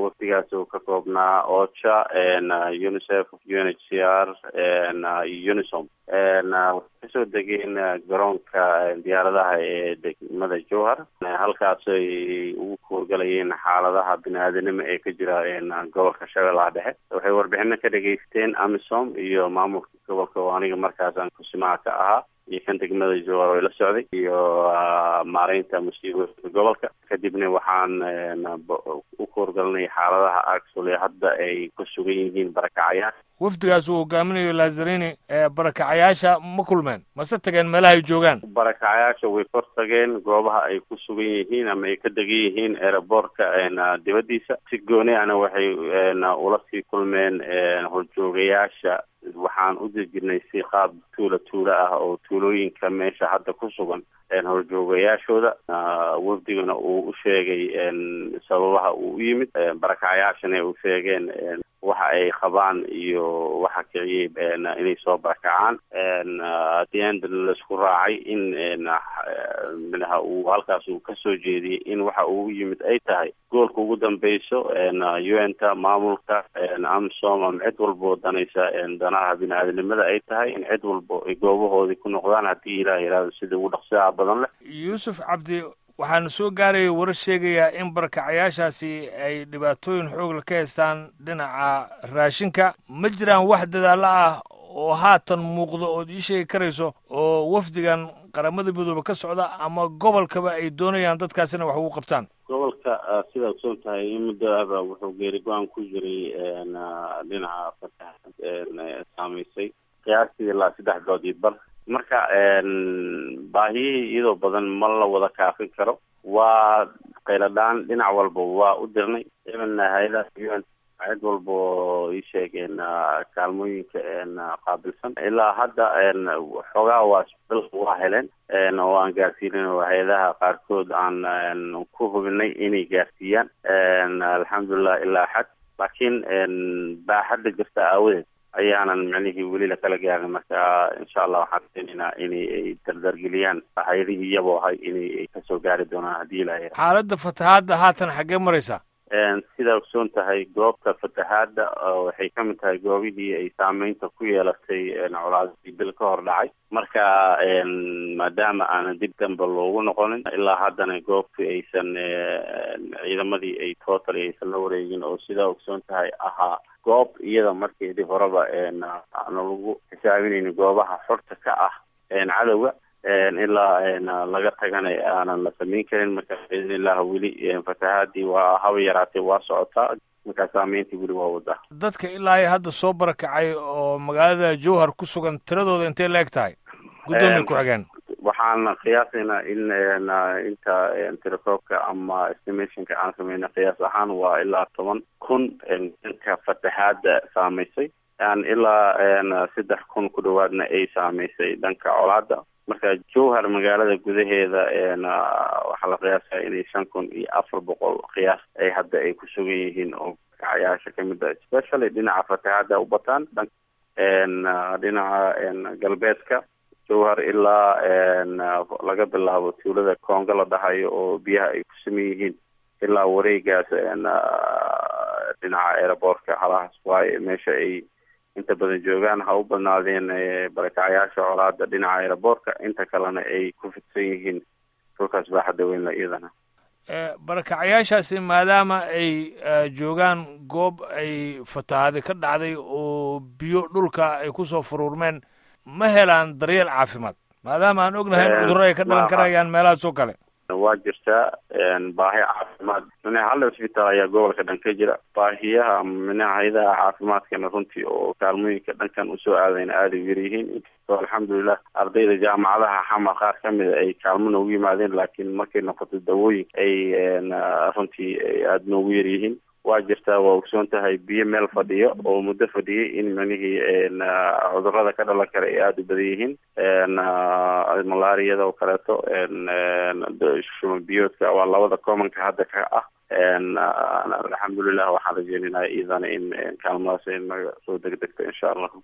wafdigaas oo ka koobnaa ocha unicef u n h c r unisom waxay kasoo degeen garoonka diyaaradaha ee degmada jowhar halkaas ay ugu kuurgalayeen xaaladaha bini-aadanimo ee ka jira gobolka shabeellaha dhexe waxay warbixino ka dhegaysteen amisom iyo maamulka gobolka oo aniga markaasaan kusimaha ka ahaa iyo kan degmada jowhar oo la socday iyo maareynta musiibooyinka gobolka kadibna waxaan u kuurgalanay xaaladaha actually hadda ay ku sugan yihiin barakacayaan wafdigaas uu hogaaminayo lazarini ee barakacayaasha ma kulmeen mase tageen meelaha ay joogaan barakacayaasha way kor tageen goobaha ay ku sugan yihiin ama ay ka degan yihiin aeroboortka dibaddiisa si gooni ana waxay ula sii kulmeen horjoogayaasha waxaan u dejinay si qaab tuula tuula ah oo tuulooyinka meesha hadda ku sugan horjoogayaashooda wafdigana uu u sheegay sababaha uu u yimid barakacayaashana ay u sheegeen waxa ay qabaan iyo waxa kiciyey inay soo barakacaan adiendana laisku raacay in minaha uu halkaas uu kasoo jeediyey in waxa uu yimid ay tahay goolka ugu dambeyso u n ta maamulka amsom ama cid walbo danaysa danaha bini-aadanimada ay tahay in cid walbo ay goobahoodii ku noqdaan haddii ilaah yihahdo sida ugu dhaqsiyaha badan leh yuusuf cabdi waxaana soo gaaraya warar sheegayaa in barakacayaashaasi ay dhibaatooyin xoogla ka haystaan dhinaca raashinka ma jiraan wax dadaalo ah oo haatan muuqdo ood ii sheegi karayso oo wafdigan qaramada midoobe ka socda ama gobolkaba ay doonayaan dadkaasina wax ugu qabtaan gobolka sidaa ogsoon tahay in muddo ahba wuxuu geeri go-aan ku jiray dhinaca fataha saamaysay qiyaastii ilaa saddex dood iyo bar marka baahiyihii iyadoo badan ma la wada kaafin karo waa qayladhaan dhinac walba waa u dirnay imanna hay-adaha un cid walba oo ii sheegeen kaalmooyinka qaabilsan ilaa hadda xoogaa waa bil waa heleen oo aan gaarsiinin oo hay-adaha qaarkood aan ku hubinay inay gaarsiiyaan alxamdulilah ilaa xad laakiin baaxadda jirta aawadeed ayaanan micnihii weli lakala gaarin marka insha allah waxaan rajeynaynaa inay ay dardargeliyaan hay-adihii iyaboo ahay inay ay kasoo gaari doonaan haddii ilahay xaaladda fatahaadda haatan xaggee maraysaa sidaa ogsoon tahay goobta fatahaadda waxay ka mid tahay goobihii ay saameynta ku yeelatay colaadii bil ka hor dhacay marka maadaama aanan dib damba loogu noqonin ilaa haddana goobtii aysan ciidamadii ay totally aysan la wareegin oo sidaa ogsoon tahay ahaa goob iyada markeedii horeba aana lagu xisaabinayni goobaha xorta ka ah cadowga ilaa laga tagana aanan la samayn karin marka biidn illah weli fatahaadii waa haba yaraatee waa socotaa markaa saameyntii weli waa wadaa dadka ilaa iyo hadda soo barakacay oo magaalada jowhar ku sugan tiradooda intay la eg tahay guddoomiya ku-xigeen waxaan qiyaasaynaa in inta telekoobka ama estimationka aan sameyna qiyaas ahaan waa ilaa toban kun danka fatahaada saamaysay ilaa saddex kun ku dhawaadna ay saamaysay dhanka colaada marka jowhar magaalada gudaheeda waxaa la qiyaasaa inay shan kun iyo afar boqol qiyaas ay hadda ay ku sugan yihiin oo kacayaasha kamid a especially dhinaca fatahaada u bataan dhinaca galbeedka jowhar ilaa laga bilaabo tuulada koonga la dhahayo oo biyaha ay ku saman yihiin ilaa wareegaas dhinaca aeroboortka halahaas waaye meesha ay inta badan joogaan ha u badnaadeen barakacayaasha colaada dhinaca aeroboortka inta kalena ay ku fidsan yihiin dhulkaas baaxadda weynla iyadana barakacayaashaasi maadaama ay joogaan goob ay fatahaadi ka dhacday oo biyo dhulka ay kusoo furuurmeen ma helaan daryeel caafimaad maadaama aan ognahay in cudurro ay ka dhalan karayaan meelahaas oo kale waa jirtaa baahi caafimaad mine hal isbitaal ayaa gobolka dhan ka jira baahiyaha mine hay-adaha caafimaadkana runtii oo kaalmooyinka dhankan usoo aadayna aada u yaryihiin inkastoo alxamdulilah ardayda jaamacadaha xamar qaar kamida ay kaalmo noogu yimaadeen laakiin markay noqoto dawooyin ay runtii aada noogu yaryihiin waa jirtaa waa ogsoon tahay biyo meel fadhiyo oo muddo fadhiyay in manihii cudurada ka dhalan kara ay aada u badan yihiin malaariyada oo kaleeto shuman biyoodka waa labada commonka hadda ka ah alxamdulilah waxaan rajeynaynaa iyadana in kaalmadaas naga soo degdegto insha allah